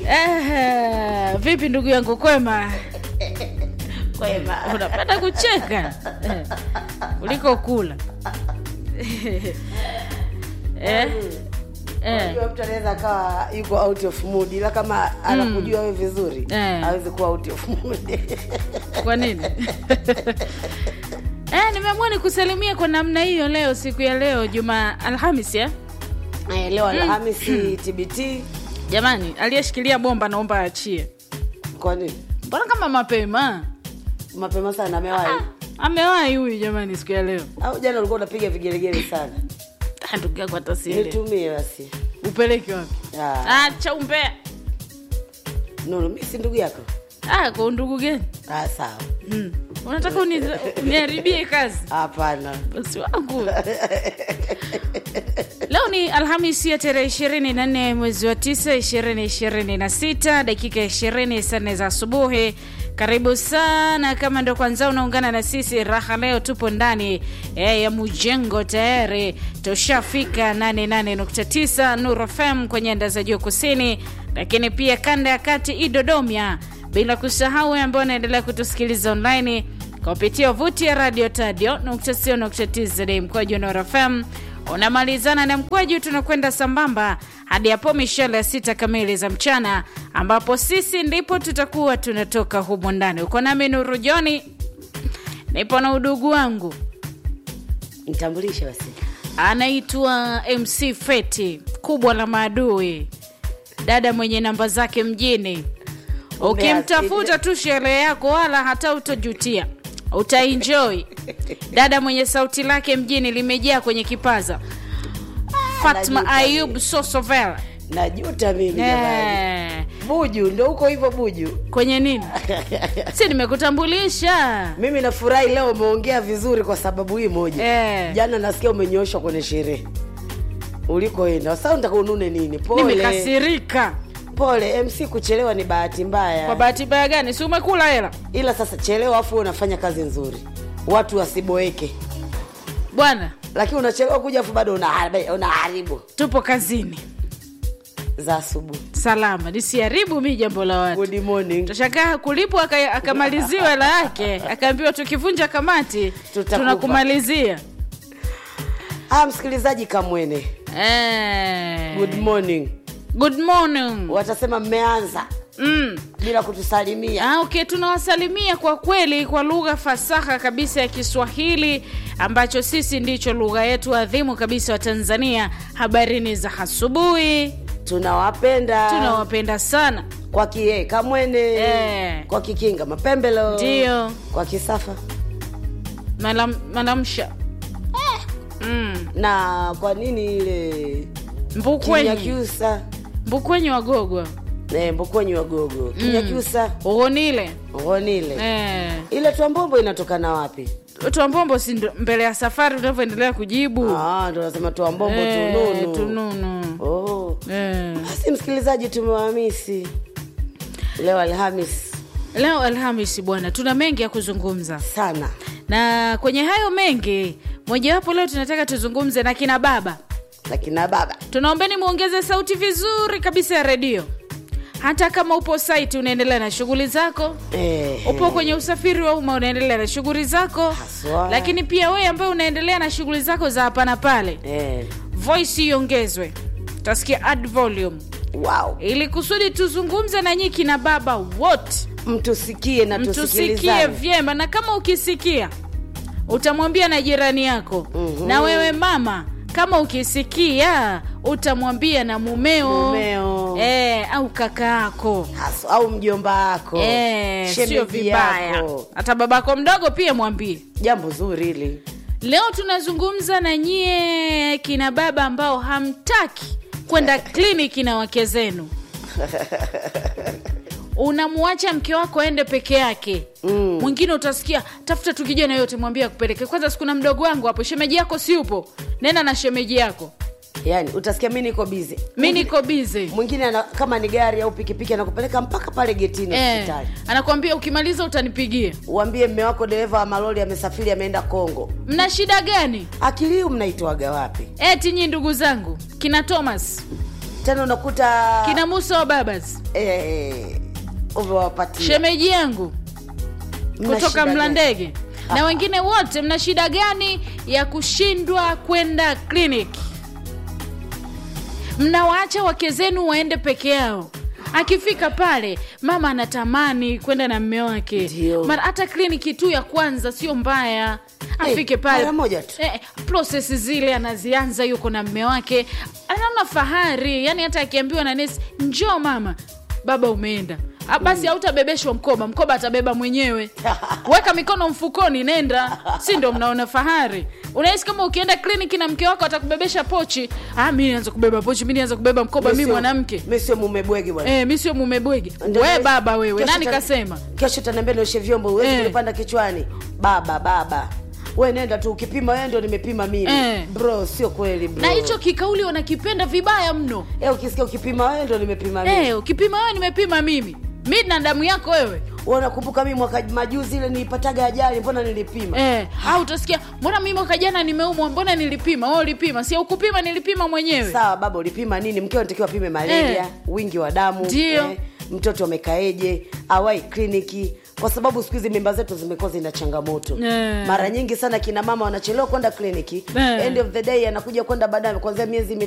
Eh, vipi ndugu yangu kwema? Kwema. Unapenda kucheka eh, kuliko kula eh, eh, Unajua mtu anaweza akawa yuko out of mood ila kama anakujua wewe vizuri Eh. hawezi kuwa out of mood. kwa nini? eh, nimeamua nikusalimia kwa namna hiyo leo, siku ya leo Juma Alhamis ya Eh, leo Alhamisi TBT. jamani, aliyeshikilia bomba naomba aachie. Kwa nini? Mbona kama mapema Mapema sana amewahi. amewahi huyu jamani, siku ya leo Au jana ulikuwa unapiga vigelegele sana. Ah, ndugu yangu hata sielewi. Nitumie basi. upeleke wapi? Ah, Acha umbea. Nuru, mimi si ndugu yako. Ah, kwa undugu gani? Ah, sawa. Hmm. Unataka uni- uniharibie kazi Hapana. bosi wangu. Leo ni Alhamisi ya tarehe ishirini na nne mwezi wa tisa ishirini ishirini na sita dakika ishirini saa nne za asubuhi. Karibu sana, kama ndo kwanza unaungana na sisi raha, leo tupo ndani eh, ya Mujengo tayari tushafika 88.9 Nuru FM kwa nyanda za juu kusini, lakini pia kanda ya kati Idodomia, bila kusahau wewe ambao unaendelea kutusikiliza online kupitia wavuti ya radio tadio tz mkwaju Nuru FM unamalizana na mkwaju, tunakwenda sambamba hadi hapo mishale ya sita kamili za mchana, ambapo sisi ndipo tutakuwa tunatoka humo ndani. Uko nami Nuru Joni, nipo na udugu wangu Nitambulishe basi. anaitwa MC Feti, kubwa la maadui, dada mwenye namba zake mjini. Ukimtafuta tu sherehe yako, wala hata utojutia, utaenjoy. Dada mwenye sauti lake mjini limejaa kwenye kipaza. Fatma najuta Ayub Sosovel Najuta mimi jamani. eh, Buju ndio huko hivyo Buju. kwenye nini? si nimekutambulisha Mimi nafurahi leo umeongea vizuri kwa sababu hii moja. eh. Jana nasikia umenyoshwa kwenye sherehe ulikoenda. Sasa unataka unune nini? Pole. Nimekasirika Pole, MC kuchelewa ni bahati mbaya. kwa bahati mbaya gani? Si umekula hela Ila sasa chelewa afu wewe unafanya kazi nzuri. Watu wasiboeke. bwana, Lakini unachelewa kuja afu bado unaharibu, unaharibu tupo kazini za asubuhi. salama, nisiharibu mi jambo la watu. Good morning. Tashakaa kulipwa aka- akamaliziwa hela yake, akaambiwa tukivunja kamati Tutakupa. tunakumalizia. Ah, msikilizaji Kamwene. Eh. Good morning. Good morning. Watasema mmeanza Mm. bila kutusalimia. Ah, okay, tunawasalimia kwa kweli kwa lugha fasaha kabisa ya Kiswahili ambacho sisi ndicho lugha yetu adhimu kabisa wa Tanzania. Habarini za asubuhi, Tunawapenda. tunawapenda sana. kwa kie Kamwene. Eh. Kwa Kikinga Mapembelo. Ndio. Kwa Kisafa. Malam, malamsha mm. Na kwa nini ile Mbukwenyi, Kinyakyusa? Mbukwenyi wagogwa Eh, Mbokwenyi Wagogo. Kinyakyusa. ugonile Ngonile. eh. Ile twambombo inatokana wapi? Twambombo si ndo- mbele ya safari unavyoendelea kujibu Ah, ndo nasema twambombo Eh, tununu. tununu Oh. eh. Basi msikilizaji, tumewahamisi leo Alhamis Leo Alhamisi bwana, tuna mengi ya kuzungumza, sana. na kwenye hayo mengi, mojawapo leo tunataka tuzungumze na kina baba. Lakini na baba Tunaombeni muongeze sauti vizuri kabisa ya redio, hata kama upo site unaendelea na shughuli zako, eh, upo kwenye usafiri wa umma unaendelea na shughuli zako, Haswa. lakini pia wewe ambaye unaendelea na shughuli zako za hapa na pale, eh, voice iongezwe, utasikia add volume, wow. ili kusudi tuzungumze na nyinyi kina baba wote Mtusikie na mtusikie tusikilizane. vyema, na kama ukisikia utamwambia na jirani yako Mhm. na wewe mama, kama ukisikia utamwambia na mumeo, Mumeo. Eh, au kaka yako Haso, au mjomba wako Eh, sio shemeji vibaya, yako. hata babako mdogo pia mwambie. Jambo zuri hili. Leo tunazungumza na nyie kina baba ambao hamtaki kwenda kliniki na wake zenu. Unamwacha mke wako aende peke yake. Mm. Mwingine utasikia tafuta tu kijana yote mwambie akupeleke. Kwanza sikuna mdogo wangu hapo, shemeji yako si upo, nenda na shemeji yako, Yaani utasikia mi niko bize, mi niko bize. mwingine ana, kama ni gari au pikipiki anakupeleka mpaka pale getini Eh, hospitali. anakwambia ukimaliza utanipigia. Uambie mme wako dereva wa malori amesafiri ameenda Kongo. Mna shida gani? Akili hiyo mnaitoaga wapi? Eti nyi ndugu zangu kina Thomas tena unakuta kina musa wa babas eh, umewapatia shemeji yangu Mna kutoka shida gani? mlandege na wengine wote mna shida gani ya kushindwa kwenda kliniki mnawaacha wake zenu waende peke yao akifika pale mama anatamani kwenda na mme wake Ndio. mara hata kliniki tu ya kwanza sio mbaya Eh, afike pale mara moja tu. eh, proses zile anazianza yuko na mme wake anaona fahari yani hata akiambiwa na nesi njoo mama baba umeenda Ah, basi hautabebeshwa mkoba mkoba atabeba mwenyewe weka mikono mfukoni nenda si ndo mnaona fahari unahisi kama ukienda kliniki na mke wako atakubebesha pochi ah, mi nianza kubeba pochi mi nianza kubeba mkoba mi Mimi sio- mwanamke mimi sio mume bwegi bwana eh, mi sio mume bwege Ndio we kesho- baba wewe kesho nani ta- kasema kesho taniambia nioshe vyombo huwezi Eh. kunipanda kichwani baba baba we nenda tu ukipima wewe ndio nimepima mimi Eh. bro sio kweli bro na hicho kikauli wanakipenda vibaya mno eh, ukisikia ukipima wewe ndio nimepima mimi eh, ukipima wewe nimepima mimi mi na damu yako wewe Wewe unakumbuka mimi mwaka majuzi ile nilipataga ajali mbona nilipima Eh, au utasikia mbona mimi mwaka jana nimeumwa mbona nilipima wewe ulipima si ukupima nilipima mwenyewe sawa baba ulipima nini mkeo anatakiwa apime malaria Eh. wingi wa damu Ndio. mtoto amekaeje awai kliniki kwa sababu siku hizi mimba zetu zimekuwa zina changamoto Eh. mara nyingi sana kina mama wanachelewa kwenda kliniki Eh. end of the day anakuja kwenda baadaye kuanzia miezi